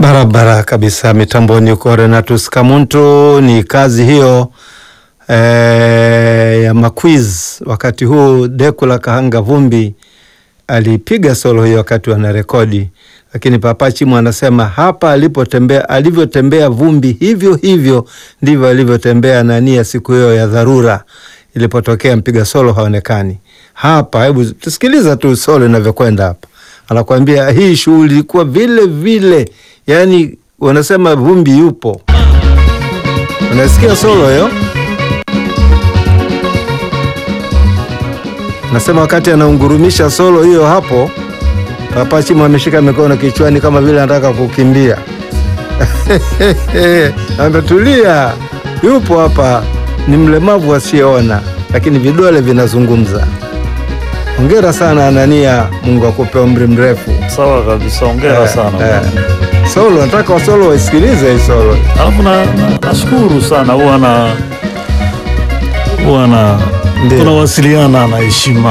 Barabara kabisa, mitamboni uko Renatus Kamuntu. Ni kazi hiyo eh, ya maquiz. Wakati huu Dekula Kahanga Vumbi alipiga solo hiyo wakati wanarekodi, lakini Papa Chimu anasema hapa alipotembea, alivyotembea Vumbi hivyo hivyo ndivyo alivyotembea Nania siku hiyo ya dharura ilipotokea mpiga solo haonekani hapa. Hebu tusikiliza tu solo inavyokwenda hapa, anakuambia hii shughuli ilikuwa vile vile, yani wanasema Vumbi yupo. Unasikia solo hiyo? Nasema wakati anaungurumisha solo hiyo hapo, Papa Chimu ameshika mikono kichwani kama vile anataka kukimbia. Ametulia, yupo hapa, ni mlemavu asiyeona, lakini vidole vinazungumza. Hongera sana Anania, Mungu akupe umri mrefu. Sawa kabisa, ongera sana. Eh, solo nataka wasolo waisikilize hii solo. Alafu na na- nashukuru sana, huwa na huwa na Ndiyo. tunawasiliana na heshima